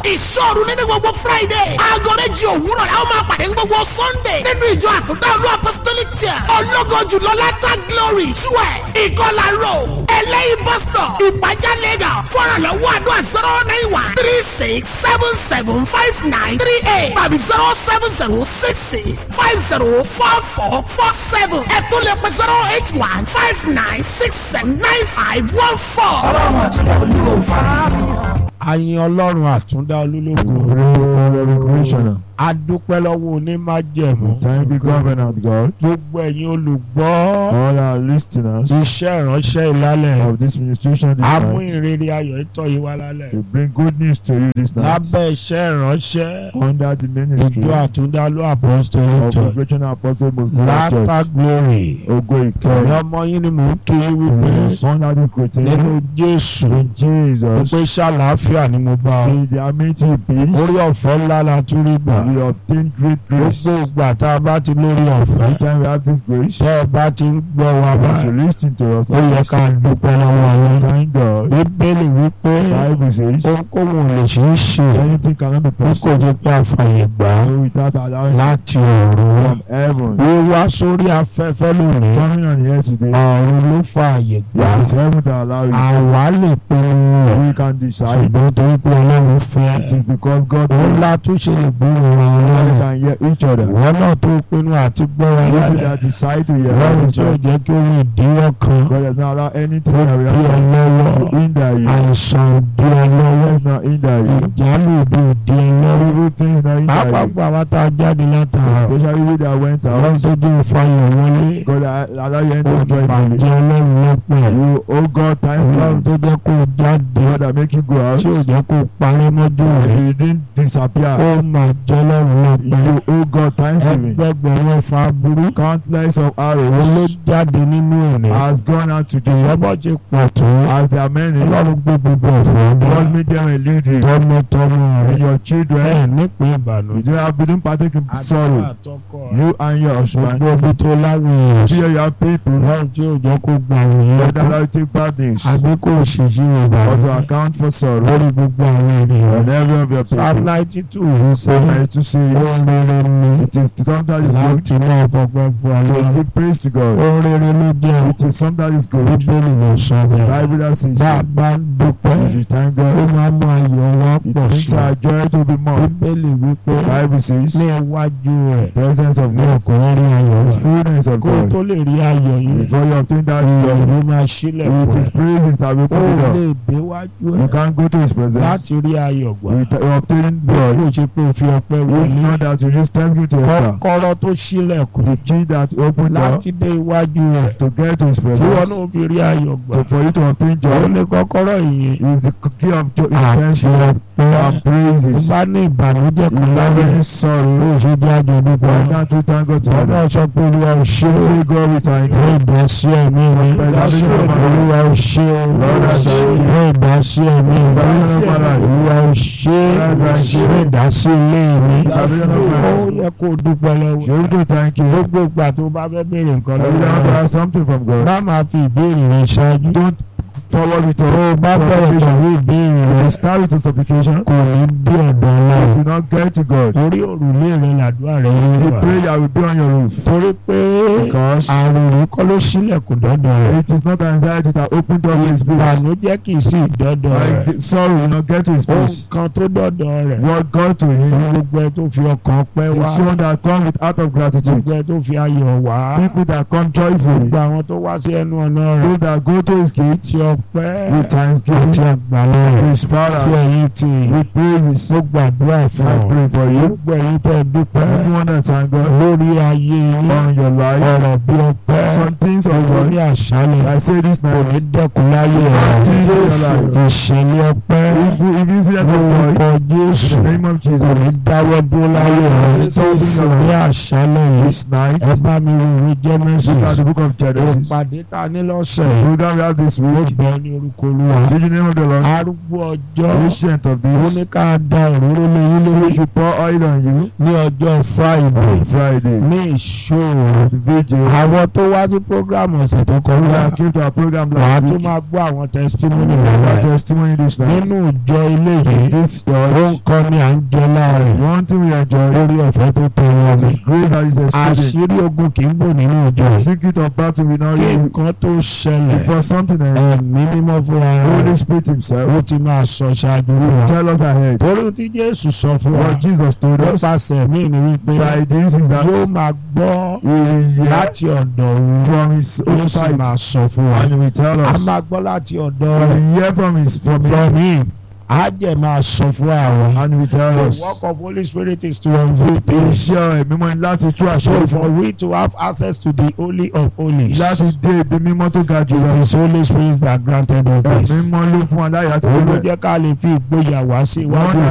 ìṣòro nínú gbogbo friday aago méjì òwúrọ̀ la ó máa pàdé ní gbogbo sunday nínú ìjọ àtúntà olú apostolic church ológo jùlọ látà glory twelve ìkọlà road ẹlẹ́yìn bus stop ìpàjá lagos fọ́nrán lọ́wọ́ àdúrà zero nine one three six seven seven five nine three eight tàbí zero seven zero six six five zero four four four seven ẹ̀tún lè pe zero eight one five nine six seven nine five one four. ọlọ́run àtúntà olúwo fara. ayin ọlọ́run àtúndá olúlógo Praise God, every creationer. adúpẹ́ lọ́wọ́ onímájẹ̀mú Thank you, Covenant God. gbogbo ẹ̀yin olùgbọ́ All our listeners iṣẹ́ ìránṣẹ́ ìlálẹ̀ of this ministration this amú night. ìrere ayọ̀ ìtọ́ yìí wá lálẹ́ We bring good news to you this night. lábẹ́ iṣẹ́ ìránṣẹ́ Under the ministry ìjọ àtúndá ló apostolic of church Operation Apostle Muslim látà Church. glory Ogo ẹ̀yin Ìkẹrẹ. ọmọ yín ni mò ń kí yín wípé Son that is nínú great. jésù In Jesus. pé ṣàlàáfíà ni mo bá ọ See the amenity peace. orí ọ̀fẹ́ ńlá la tún rí gbà We obtain great grace. gbogbo ìgbà tá a bá ti lórí ọ̀fẹ́ Every time we have this grace, tẹ́ ẹ bá ti ń gbọ́ wa you báyìí listen to us. ó yẹ ká dúpẹ́ lọ́wọ́ ọlọ́run Thank God. bíbélì wípé Bible says ohunkóhun ò lè ṣeé ṣe anything cannot be bí kò possible jẹ́ pé àfààyè gbà á without allowing láti ọ̀run wá from heaven. wíwá sórí afẹ́fẹ́ lónìí Coming on here today, ọ̀run ló fààyè gbà it is á heaven that allows you. àwa lè pinnu rẹ̀ We can decide. ṣùgbọ́n torí pé ọlọ́run fẹ́ It is because God òun wills la tún ṣe lè gbóhùn ara wọn we lọ́rùn can hear each other. ìwọ náà tó pinnu àti gbọ́ wa Those lálẹ́ that decide to hear ọlọ́run us, tí ò God jẹ́ kí ó ní ìdíwọ́ kan does not allow anything ó that we bí ọ have lọ́wọ́ to hinder you. àìsàn ò bí ọ lọ́wọ́ Does not hinder you. ìjálù òbí ò di ẹ lọ́wọ́ Evil things that hinder pàápàá you. gbọ́ àwọn tá a jáde látàárọ̀ Especially we that went ọlọ́run out. tó dé ìfàyọ̀ wọlé God allow you ó enter joyfully. pàdé ọlọ́run lọ́pẹ́ You, oh God, thanks ọlọ́run God. tó jẹ́ kó o jáde God that make you go out. tí ò jẹ́ kó o parẹ́ mọ́jú rẹ̀ You didn't disappear. ó máa jẹ́ ọlọ́run lọ́pẹ́ You, oh God, thanksgiving. ẹgbẹgbẹ̀rún ẹ̀fà burú Countless of òun ló arrows jáde nínú òní has gone out to you. ìyọ́bọ̀ ti pọ̀ tó As there are many, ọlọ́run gbé gbogbo ẹ̀fọ́ God ọdún made them elude you. tọmọtọmọ And rẹ̀ your ẹ̀ children, nípìn you ìbànújẹ́ don't have been partake in sorrow. àtọkọ rẹ̀ You and your husband. gbogbo ibi tó láwọn èèyàn sí Here you have people. ọlọ́run tí ò jẹ́ kó gba àwọn God èèyàn allow you to take bad news. àbí kò ṣèṣì Or to ìbànújẹ́ account for sorrow. lórí gbogbo àwọn ènìyàn On every of your psalm people. ninety two wí So pé I to say ohun rere ni it is something that is good. láti náà fọgbọ́n fún To ọlọ́run give praise to God. ohun rere ló jẹ́ It is something that is good. bíbélì ló sọ The bẹ́ẹ̀ Bible that says bá a so. bá ń dúpẹ́ If you thank ó God, máa mú ayọ̀ wá it pọ̀ makes sí our joy to be more. bíbélì wípé The Bible says ní iwájú rẹ̀ presence of ní God, ọkùnrin rí ayọ̀ the wá fullness of kó o God. tó lè rí ayọ̀ yìí Before you obtain that ìyọ̀ joy, ló máa sílẹ̀ it pọ̀ is praises that will ó put it lè up. dé wájú You ẹ̀ can't go to His presence láti rí ayọ̀ gbà with obtaining bí joy. kò ṣe pé o fi ọpẹ́ If wọlé not that you use thanksgiving to enter. kọ́kọ́rọ́ tó sílẹ̀kùn The key that opened door láti dé iwájú rẹ̀ to get to His tí wọn presence. náà fi rí ayọ̀ gbà To, for you to obtain ó joy ní kọ́kọ́rọ́ ìyẹn is the key of joy. Is àti thanksgiving ọpẹ́ and praises. bá ní ìbànújẹ́ If kan you have láyé any sorrow, ó ṣe jẹ́ àjọ dúpọ̀ why can't we thank God wọn together? náà sọ pé olúwa ò ṣe é Say God we thank you. fún ìdásí ẹ̀mí mi olúwa ò ṣe é fún ìdásí ẹ̀mí mi olúwa ò ṣe é fún ìdásí ilé mi ó yẹ kó o dúpẹ́ lọ́wọ́ Should we thank you? gbogbo ìgbà tó bá fẹ́ béèrè nǹkan Every lọ́wọ́ time rẹ̀ to ask something from God. bá máa fi ìbéèrè rẹ̀ ṣáájú Don't forward with tó o your bá bẹ̀rẹ̀ pẹ̀lú supplication. ìbéèrè If rẹ̀ you start with a supplication, kò ní bí ọ̀dọ̀ it ọlọ́run will not get to God. orí òrùlé rẹ̀ làdúrà rẹ̀ yóò The wà prayer will be on your roof. torí pé Because àrùn yìí kọ́ ló sílẹ̀kùn dọ́dọ̀ rẹ̀ it is not anxiety that opened up his place. ìbànújẹ́ kì í sí ìdọ́dọ̀ Like rẹ̀ the sorrow will not get to his ohun place. kan tó dọ́dọ̀ rẹ̀ What got to him gbogbo ẹ tó fi ọkàn pẹ́ wá is one that come with out of gratitude. gbogbo ẹ tó fi ayọ̀ wá People that come joyfully. gbogbo àwọn tó wá sí ẹnu ọ̀nà rẹ̀ Those that go to his gate tí ọpẹ́ with thanksgiving, àti àgbàlá with rẹ̀ his tí power, ẹ̀yin ti with praises. mo gbàdúrà fún I ọ pray for you. gbogbo ẹ̀yin tẹ́ dúpẹ́ Everyone that thank God lórí ayé yín on your life. ọ̀rọ̀ bí ọpẹ́ Some things of lórí God. àṣálẹ̀ I say this kò ní night. dẹ́kun láyé Yes, rẹ̀ Jesus. ìṣẹ̀lẹ̀ ọpẹ́ If you if you see that of lórúkọ joy, Jésù in the name of kò ní Jesus, dáwọ́ dúró láyé rẹ̀ Jesus. ní àṣálẹ̀ yìí this night, ẹ bá mi wo ìwé look at Genesis the book of Genesis. ìpàdé ta ní lọ́sẹ̀ The yìí program we have this ó week, bẹ̀rẹ̀ ọ ní orúkọ olúwa See the name of the Lord. arúgbó ọjọ́ Ancient of ó days. ní ká da òróró lé yín So we lórí should pour oil on you. ní ọjọ́ friday Friday. ní ìṣòro The vigil. àwọn tó wá sí programu ọ̀sẹ̀ tó We kọjá came to our program wàá last tún week. máa gbọ́ àwọn testimony Our lọ́wọ́ ẹ̀ testimony this night. nínú ìjọ ilé yìí This ó ń church. kọ́ ní à ń jẹ láàrin One thing we enjoy lórí ọ̀fẹ́ tó tẹ wọn mi is grace that is exceeding. àṣírí ogun kì í bò nínú ìjọ The yìí secret of battle we not kí read. nǹkan tó ṣẹlẹ̀ Before something else, ẹ̀mí mímọ́ fúnra Holy rẹ̀ Spirit Himself ó ti máa sọ ṣáájú fún wa tell us ahead. torí tí jésù sọ fún wa What Jesus told us nípasẹ̀ mí ni wípé by this is that yóò máa gbọ́ He will hear láti ọ̀dọ̀ òun from His yóò own sì side máa sọ fún wa and He will tell a us. máa gbọ́ láti ọ̀dọ̀ We rẹ̀ will hear from His from from Him him á jẹ́ máa sọ fún àwọn. and He will tell The us. work of Holy Spirit is to unveil things. Iṣẹ́ ẹ̀mí mọ́ ni láti tú àṣẹ So for fún we to have access to the Holy of Holies, láti dé ibi mímọ́ tó ga jù it lọ. is Holy Spirit that granted us Ẹ̀mí this. mọ́ ló fún wa láyé àti Òun ló ìbẹ̀. jẹ́ ká lè fi ìgboyà wá sí Wọ́n iwájú